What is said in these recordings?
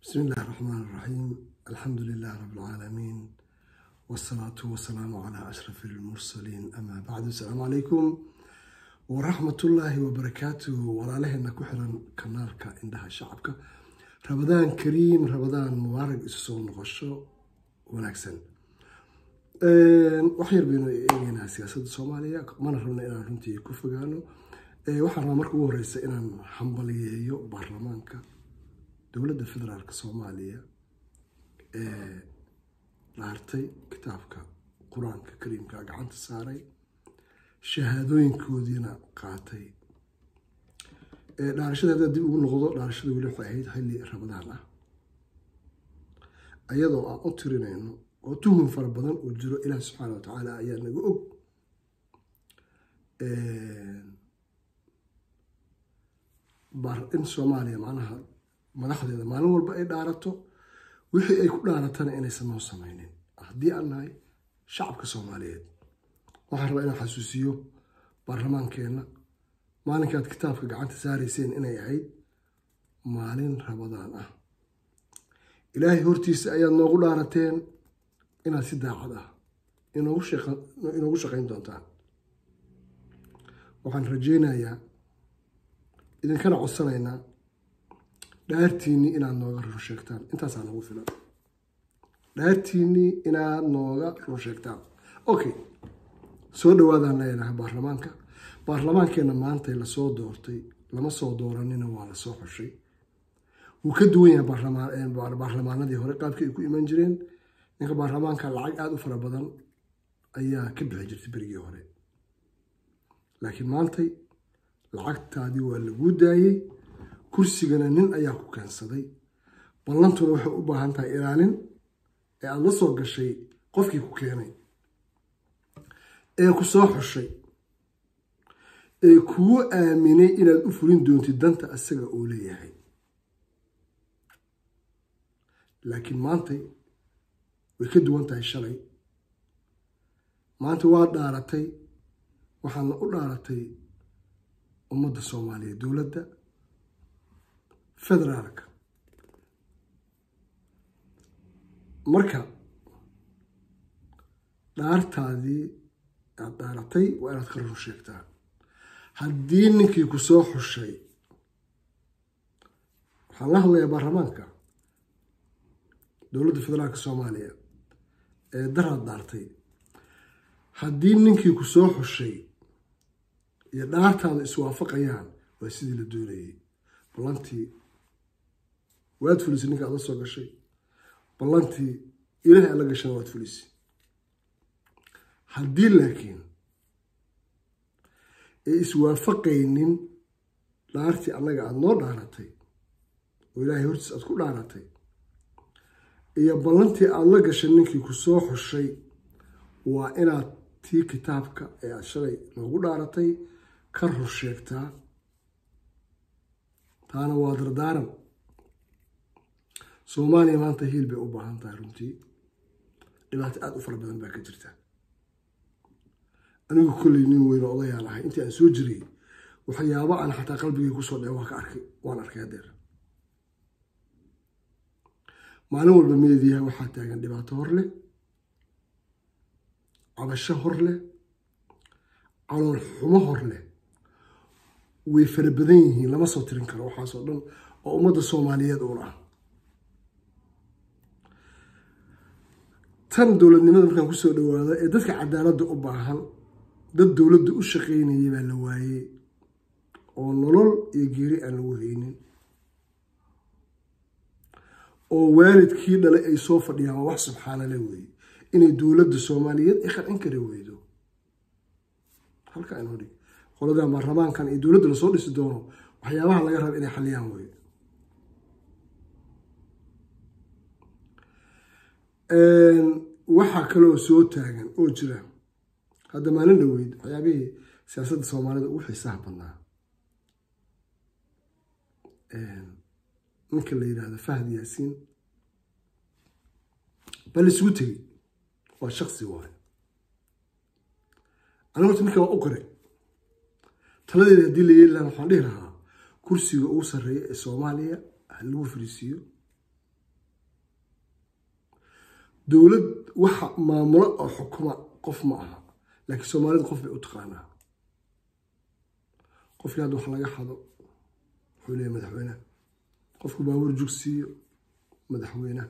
بسم الله الرحمن الرحيم الحمد لله رب العالمين والصلاة والسلام على أشرف المرسلين أما بعد السلام عليكم ورحمة الله وبركاته walaalaheenna ku xiran kanaalka indhaha shacabka rabadaan kariim rabadaan mubaarak isu soo noqosho wanaagsan wax yar baynu eegeynaa siyaasadda soomaaliya mana rabna inaan runtii ku fogaano waxaan rabaa marka ugu horeysa inaan hambaliyeeyo baarlamaanka dowladda federaalk soomaaliya ee dhaartay kitaabka qur-aanka kariimka gacanta saaray shahaadooyinkoodiina qaatay dhaarashada haddaa dib ugu noqdo dhaarashada weli waxay ahayd xilli ramadaan ah ayadoo aan u tirinayno oo tuhun fara badan uu jiro ilaah subxaana wa tacaala ayaa naga og in soomaaliya macnaha madaxdeeda maalin walba ay dhaarato wixii ay ku dhaaratana inaysan noo sameynin haddii aan nahay shacabka soomaaliyeed waxaan rabaa inaan xasuusiyo baarlamaankeenna maalinkaad kitaabka gacanta saarayseen inay ahayd maalin rabadaan ah ilaahay hortiisa ayaad noogu dhaarateen inaad si daacad ah inoogu shaqayn doontaan waxaan rajeynayaa idinkana codsanaynaa dhaartiinnii inaad nooga run sheegtaan intaasaa nagu filan dhaartiinnii inaad nooga run sheegtaan okay soo dhawaadaan leenahay baarlamaanka baarlamaankeenna maantay lasoo doortay lama soo dooranina waa lasoo xushay wuu ka duwan yahay baarlamaanadii hore qaabkii ay ku iman jireen ninka baarlamaanka lacag aada u fara badan ayaa ka bixi jirtay berigii hore laakiin maantay lacagtaadii waa laguu daayey kursigana nin ayaa ku keensaday ballantuna waxay u baahan tahay ilaalin ee aada la soo gashay qofkii ku keenay ee ku soo xushay ee kugu aaminay inaad u fulin doontid danta asaga uu leeyahay laakiin maantay way ka duwan tahay shalay maanta waa dhaaratay waxaadna u dhaaratay ummadda soomaaliya dowladda federaalka marka dhaartaadii aad dhaaratay waa inaad ka run sheegtaa haddii ninkii ku soo xushay waxaan la hadlayaa baarlamaanka dowladda federaalka soomaaliya ee daraad dhaartay haddii ninkii ku soo xushay iyo dhaartaada iswaafaqayaan waa sidii la doonayay ballantii waad fulisay ninka aad la soo gashay ballantii ilaahay aad la gashana waad fulisay haddii laakiin ay iswaafaqaynin dhaartii annaga aada noo dhaaratay oo ilaahay hortiis aad ku dhaaratay iyo ballantii aada la gashay ninkii ku soo xushay waa inaad tii kitaabka ee aada shalay noogu dhaaratay ka rur sheegtaa taana waa dardaaran soomaaliya maanta hiil bay u baahan tahay runtii dhibaato aada u fara badan baa ka jirta anigu kolley nin weyn oo odayaan ahay intii aan soo jiray waxyaabo aan xataa qalbigay kusoo dhece waan ka arkay waan arkay hadeer maalin walba meediyaha waxaa taagan dhibaato hor leh cabasho hor leh calool xumo hor leh way fara badan yihiin lama soo tirin karo waxaasoo dhan oo ummadda soomaaliyeed uun ah tan dowladnimada markaan kusoo dhawaado ee dadka cadaaladda u baahan dad dowladda u shaqaynayay baa la waayey oo nolol iyo geeri aan lagu haynin oo waalidkii dhalay ay soo fadhiyaan waa wax subxaanale weeye inay dowladda soomaaliyeed ay qancin kari weydo halka aan hodhig qoladan baarlamaankan iyo dowladda lasoo dhisi doono waxyaabaha laga raba inay xaliyaan weye waxaa kaloo soo taagan oo jira hadda maalin dhaweyd waxyaabihii siyaasadda soomaalida ugu xiisaha badnaa ninka la yidhaahdo fahd yaasiin baa laisugu tegey waa shaksi waayo aniga horta ninka waa u qore taladeeda haddii la yeeli lahaa waxaan dhihi lahaa kursiga ugu sarreeya ee soomaaliya ha lagu fariisiiyo dowlad waxa maamulo oo xukuma qof ma aha laakiin soomaalida qof bay u taqaanaa qofkii hadda wax laga xado wuxuu leeyahy madaxweyneha qofku baabuur jugsiiyo madaxweyneha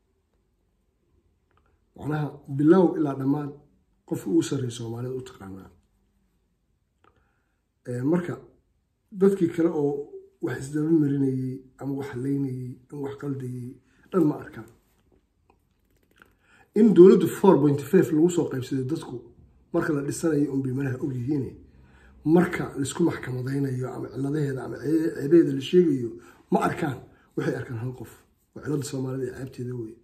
macnaha bilow ilaa dhammaad qofka ugu sarreeya soomaalida u taqaanaa marka dadkii kale oo wax isdaba marinayey ama wax leynayey ama wax qaldayey dhan ma arkaan in dowladdu four point five lagu soo qaybsaday dadku marka la dhisanayo unbay malaha ogyihiin marka laisku maxkamadaynayo ama ciladaheeda ama ceebaheeda la sheegayo ma arkaan waxay arkaan hal qof waa cilada soomaalida ee ceebteeda wey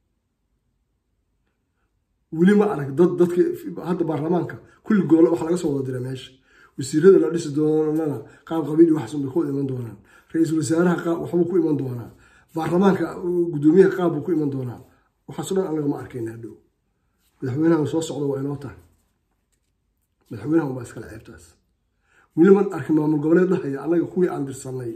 weli ma arag dad dadka hadda baarlamaanka kulli goole waxa laga soo wada dira meesha wasiirada la dhisi doonana qaab qabiili waxaas bay ku iman doonaan ra-iisul wasaaraha qaab waxbuu ku iman doonaa baarlamaanka guddoomiyaha qaab buu ku iman doonaa waxaaso dhan anaga ma arkayna hadhow madaxweynaha soo socda waa inoo tahay madaxweynaha unbaa iskale ceebtaas weli man arkin maamul goboleed dhahaya annaga kuwii aan dirsanay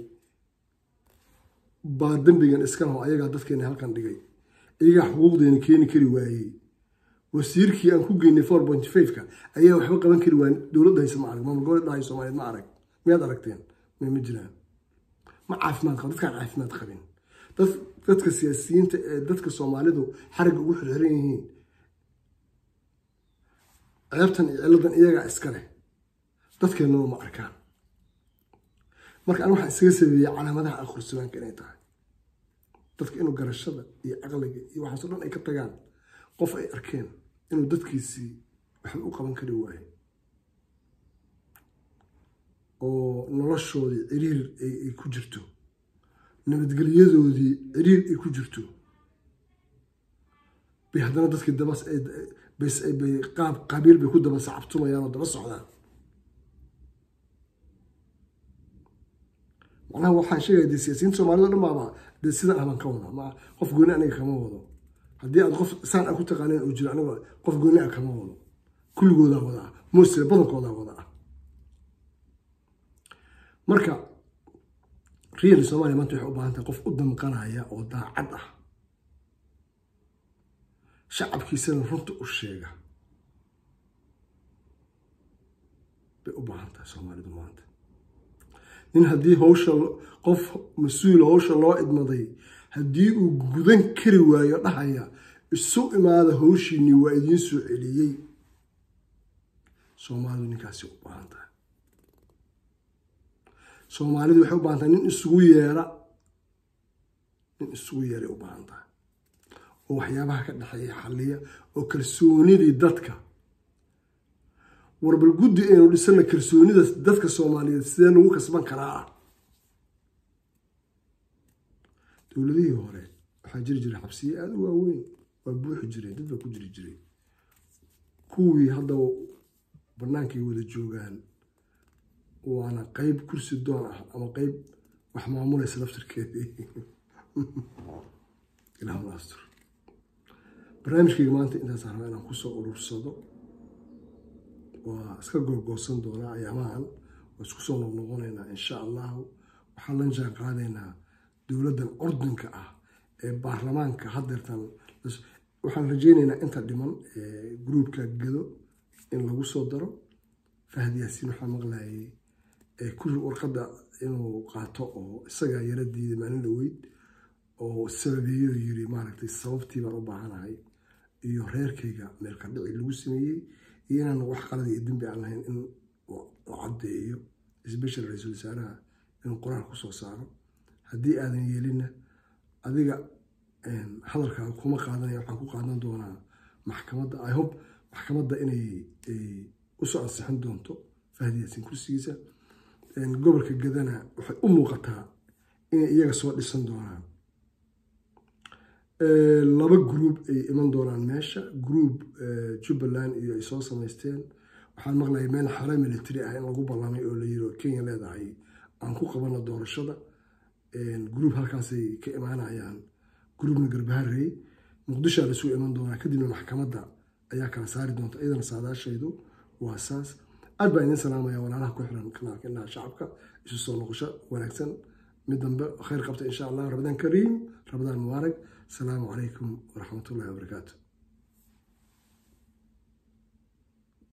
baa dembigan iska laho ayagaa dadkeena halkan dhigay iyagaa xuquuqdeena keeni kari waayey wasiirkii aan ku geynay four point fiveka ayaa waxba qaban kari waayen dowladda hayse ma arag maamul goboleed dhahay soomaaliyeed ma arag miyaad aragteen may ma jiraan ma caafimaad qaba dadkaan caafimaad qabin dad dadka siyaasiyiinta ee dadka soomaalidu xarigga ugu xirxiran yihiin ceebtan iyo ciladan iyagaa iska leh dadkeennaba ma arkaan marka an waxaan isaga sabeeyey calaamadaha akhrisulaanka inay tahay dadka inuu garashada iyo caqliga iyo waxaaso dhan ay ka tagaan qof ay arkeen inuu dadkiisii waxba u qaban kari waayo oo noloshoodii ciriir ay ku jirto nabadgelyadoodii ciriir ay ku jirto bay haddana dadkii dabas bay qaab qabiil bay ku daba sacabtumayaan oo daba socdaan macnaha waxaan sheegaya dee siyaasiyiinta soomaalida o dhan baaba dee sidan ahbaan ka wada ma qof gooni aniga kama wado haddii aad qof saan a ku taqaaneen uu jiro aniga qof gooni a kama wado kulligoodaa wada ah mostly badankoodaa wada ah marka reali soomaliya maanta waxay u baahan tahay qof u damqanaya oo daacad ah shacabkiisana runta u sheega bay u baahan tahay soomaalidu maanta nin haddii hawsha qof mas-uul hawsha loo idmaday haddii uu gudan kari waayo dhahaya isu imaada hawshiinii waa idiin soo celiyey soomaalidu ninkaasi u baahan tahay soomaalidu waxay u baahan tahay nin isugu yeera nin isugu yeeray u baahan tahay oo waxyaabaha ka dhexeeya xalliya oo kalsoonidii dadka warbal guddi aynu dhisana kalsoonida dadka soomaaliyeed sidee lagu kasban karaa ah dowladihii hore waxaa jiri jiray xabsiye aada u waaweyn waa buuxi jireen dad baa ku jiri jiray kuwii hadda bannaankay wada joogaan waana qeyb kursi doon ah ama qeyb wax maamulaysa laftirkeedii ilaahuna astur barnaamijkayga maanta intaas rabaa inaan kusoo urursado waa iska googoosan doonaa ayaamahan waa isku soo noqnoqonaynaa insha allahu waxaan la jaan qaadaynaa dowladdan ordinka ah ee baarlamaanka hadeertan waxaan rajeynaynaa inta dhiman gruubka gado in lagu soo daro fahad yaasiin waxaa maqlayay kuri warqadda inuu qaato oo isagaa yara diiday maalin dhaweyd oo sababeeyo yiri maaragtay sababtii baan u baahanahay iyo reerkayga meelka dhici lagu sameeyey iyo inaan wax qalad iyo dembi aan lahayn in la caddeeyo special ra-iisul wasaaraha inuu qoraal kusoo saaro haddii aadan yeelinna adiga hadalkaaga kuma qaadanaya waxaan ku qaadan doonaa maxkamadda i hope maxkamadda inay usoo ansixin doonto fahdi yaasin kursigiisa gobolka gadana waxay u muuqataa inay iyaga soo dhisan doonaan laba gruub ay iman doonaan meesha gruub jubbaland iyo ay soo samaysteen waxaan maqlayay meel xare military ah in lagu ballamay oo la yiri kenya leedahay aan ku qabano doorashada gruub halkaasay ka imaanayaan gruubna garbaharey muqdishoa lasuu iman doonaa kadibna maxkamadda ayaa kala saari doonta iyadana saadaashaydu waa saas aad baa idin salaamaya walaalaha ku xiran kanaalka indhaha shacabka isu soo noqosho wanaagsan mid dambe khayr qabta insha allah rabadaan kariim rabadaan mubaarak asalaamu calaykum waraxmatullahi wabarakaatu